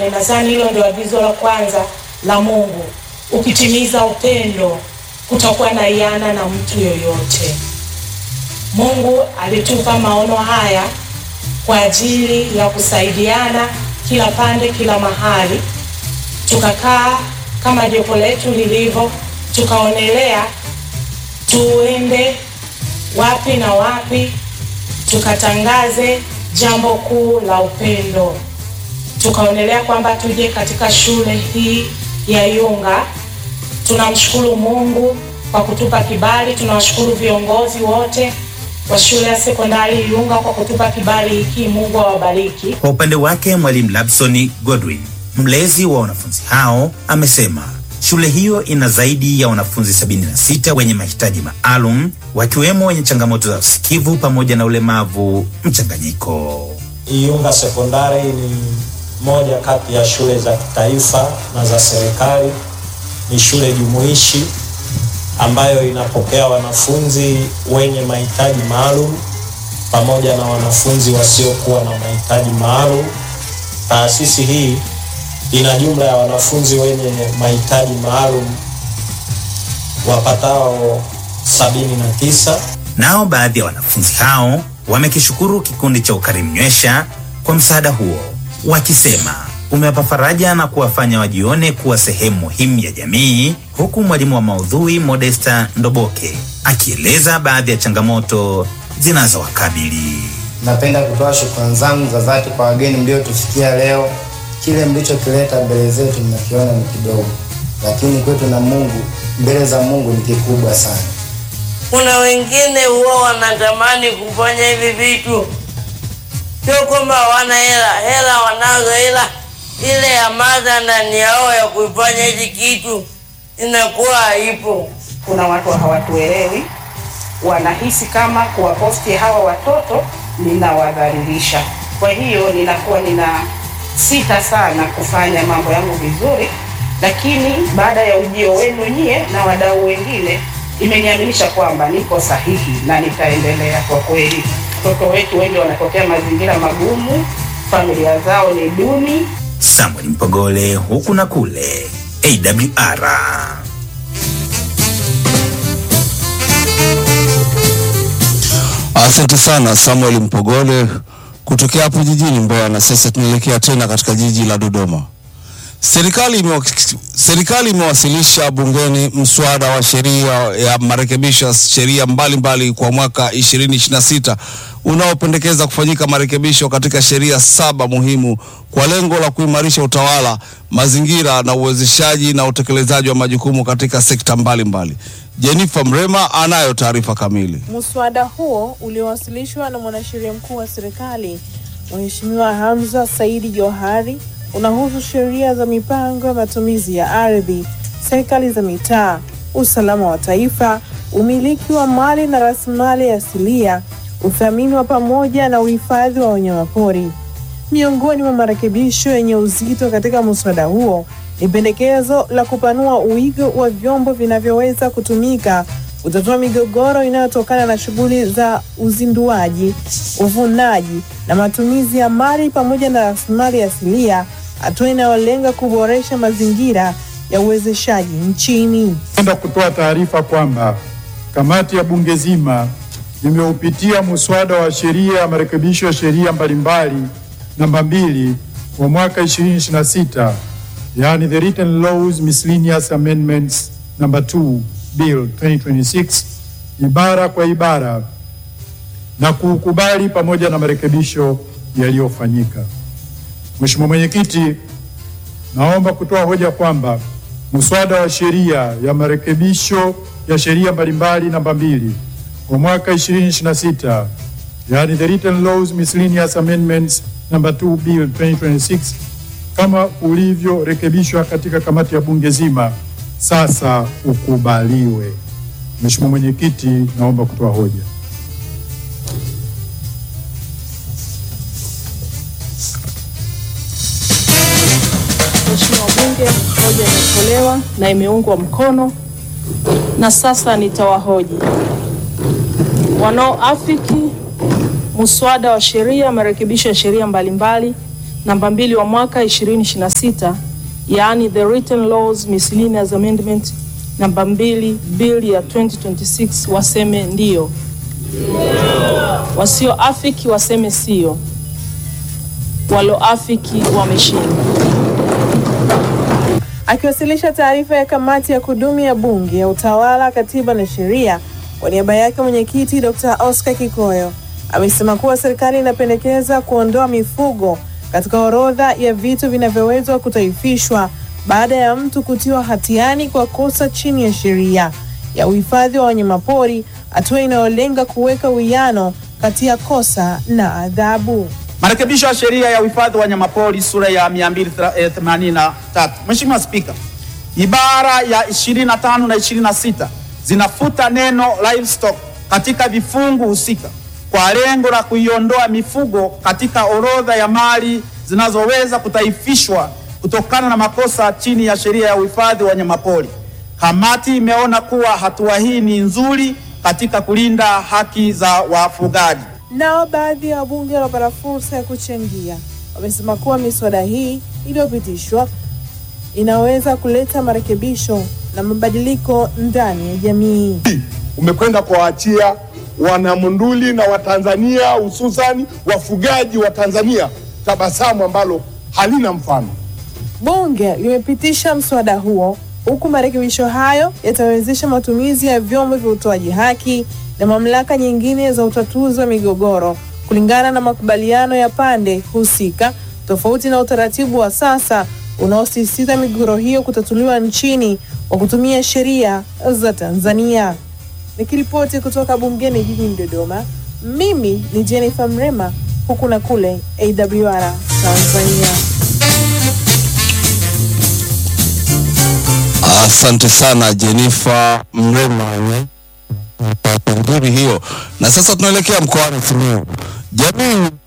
tupendane. Nadhani hilo ndio agizo la kwanza la Mungu. Ukitimiza upendo, kutakuwa na iana na mtu yoyote. Mungu alitupa maono haya kwa ajili ya kusaidiana kila pande, kila mahali. Tukakaa kama jopo letu lilivyo, tukaonelea tuende wapi na wapi, tukatangaze jambo kuu la upendo. Tukaonelea kwamba tuje katika shule hii ya Iyunga. Tunamshukuru Mungu kwa kutupa kibali, tunawashukuru viongozi wote wa shule ya sekondari Iyunga kwa kutupa kibali hiki. Mungu awabariki. Kwa upande wake mwalimu Labson Godwin, mlezi wa wanafunzi hao, amesema shule hiyo ina zaidi ya wanafunzi 76 wenye mahitaji maalum wakiwemo wenye changamoto za usikivu pamoja na ulemavu mchanganyiko. Iyunga Sekondari ni moja kati ya shule za kitaifa na za serikali. Ni shule jumuishi ambayo inapokea wanafunzi wenye mahitaji maalum pamoja na wanafunzi wasiokuwa na mahitaji maalum. Taasisi hii ina jumla ya wanafunzi wenye mahitaji maalum wapatao sabini na tisa. Nao baadhi ya wanafunzi hao wamekishukuru kikundi cha Ukarimu Nywesha kwa msaada huo, wakisema umewapa faraja na kuwafanya wajione kuwa sehemu muhimu ya jamii, huku mwalimu wa maudhui Modesta Ndoboke akieleza baadhi ya changamoto zinazowakabili. Napenda kutoa shukrani zangu za dhati kwa wageni mliotufikia leo. Kile mlichokileta mbele zetu mnakiona ni kidogo, lakini kwetu na Mungu, mbele za Mungu ni kikubwa sana. Kuna wengine huwa wanatamani kufanya hivi vitu, sio kwamba hawana hela, hela wanazo, ila ile hamasa ndani yao ya kuifanya hichi kitu inakuwa haipo. Kuna watu hawatuelewi, wanahisi kama kuwaposti hawa watoto ninawadhalilisha. Kwa hiyo ninakuwa nina sita sana kufanya mambo yangu vizuri, lakini baada ya ujio wenu nyie na wadau wengine imeniaminisha kwamba niko sahihi na nitaendelea. Kwa kweli, watoto wetu wengi wanatokea mazingira magumu, familia zao ni duni. Samuel Mpogole, huku na kule, AWR. Asante sana Samuel Mpogole kutokea hapo jijini Mbeya. Na sasa tunaelekea tena katika jiji la Dodoma. Serikali imewa, serikali imewasilisha bungeni mswada wa sheria ya marekebisho ya sheria mbalimbali kwa mwaka 2026 unaopendekeza kufanyika marekebisho katika sheria saba muhimu kwa lengo la kuimarisha utawala, mazingira na uwezeshaji na utekelezaji wa majukumu katika sekta mbalimbali. Jennifer Mrema anayo taarifa kamili. Muswada huo uliowasilishwa na mwanasheria mkuu wa serikali Mheshimiwa Hamza Saidi Johari unahusu sheria za mipango ya matumizi ya ardhi, serikali za mitaa, usalama wa taifa, umiliki wa mali na rasilimali asilia, uthamini wa pamoja na uhifadhi wa wanyamapori. Miongoni mwa marekebisho yenye uzito katika muswada huo ni pendekezo la kupanua uwigo wa vyombo vinavyoweza kutumika kutatua migogoro inayotokana na shughuli za uzinduaji, uvunaji na matumizi ya mali pamoja na rasilimali asilia, hatua inayolenga kuboresha mazingira ya uwezeshaji nchini. Napenda kutoa taarifa kwamba kamati ya bunge zima imeupitia muswada wa sheria ya marekebisho ya sheria mbalimbali namba mbili wa mwaka 2026 yani the written laws miscellaneous amendments number 2 bill 2026 ibara kwa ibara na kuukubali pamoja na marekebisho yaliyofanyika. Mheshimiwa Mwenyekiti, naomba kutoa hoja kwamba muswada wa sheria ya marekebisho ya sheria mbalimbali namba mbili kwa mwaka 2026 yani the written laws miscellaneous amendments number 2 bill 2026 kama ulivyorekebishwa katika kamati ya bunge zima sasa ukubaliwe. Mheshimiwa Mwenyekiti, naomba kutoa hoja. Mheshimiwa Bunge, hoja imetolewa na imeungwa mkono, na sasa nitawahoji wanaoafiki muswada wa sheria marekebisho ya sheria mbalimbali namba mbili wa mwaka 2026 yaani the written laws miscellaneous amendment namba mbili bill ya 2026 waseme ndio, wasioafiki waseme sio, walioafiki wameshinda. Akiwasilisha taarifa ya kamati ya kudumu ya Bunge ya Utawala, Katiba na Sheria, kwa niaba yake mwenyekiti Dr. Oscar Kikoyo amesema kuwa serikali inapendekeza kuondoa mifugo katika orodha ya vitu vinavyoweza kutaifishwa baada ya mtu kutiwa hatiani kwa kosa chini ya sheria ya uhifadhi wa wanyamapori, hatua inayolenga kuweka uwiano kati ya kosa na adhabu. Marekebisho ya sheria ya uhifadhi wa wanyamapori sura ya 283. Mheshimiwa Spika, ibara ya 25 na 26 zinafuta neno livestock katika vifungu husika kwa lengo la kuiondoa mifugo katika orodha ya mali zinazoweza kutaifishwa kutokana na makosa chini ya sheria ya uhifadhi wa wanyamapori. Kamati imeona kuwa hatua hii ni nzuri katika kulinda haki za wafugaji. Nao baadhi ya wabunge waliopata fursa ya kuchangia wamesema kuwa miswada hii iliyopitishwa inaweza kuleta marekebisho na mabadiliko ndani ya jamii. umekwenda kuwaachia wanamunduli na Watanzania hususani wafugaji wa Tanzania tabasamu ambalo halina mfano. Bunge limepitisha mswada huo huku marekebisho hayo yatawezesha matumizi ya vyombo vya utoaji haki na mamlaka nyingine za utatuzi wa migogoro kulingana na makubaliano ya pande husika, tofauti na utaratibu wa sasa unaosisitiza migogoro hiyo kutatuliwa nchini kwa kutumia sheria za Tanzania. Nikiripoti kutoka bungeni jijini Dodoma, mimi ni Jennifer Mrema, huku na kule AWR Tanzania. Asante sana Jenifa Mrema nzuri hiyo. Na sasa tunaelekea mkoani Simiyu. Jamii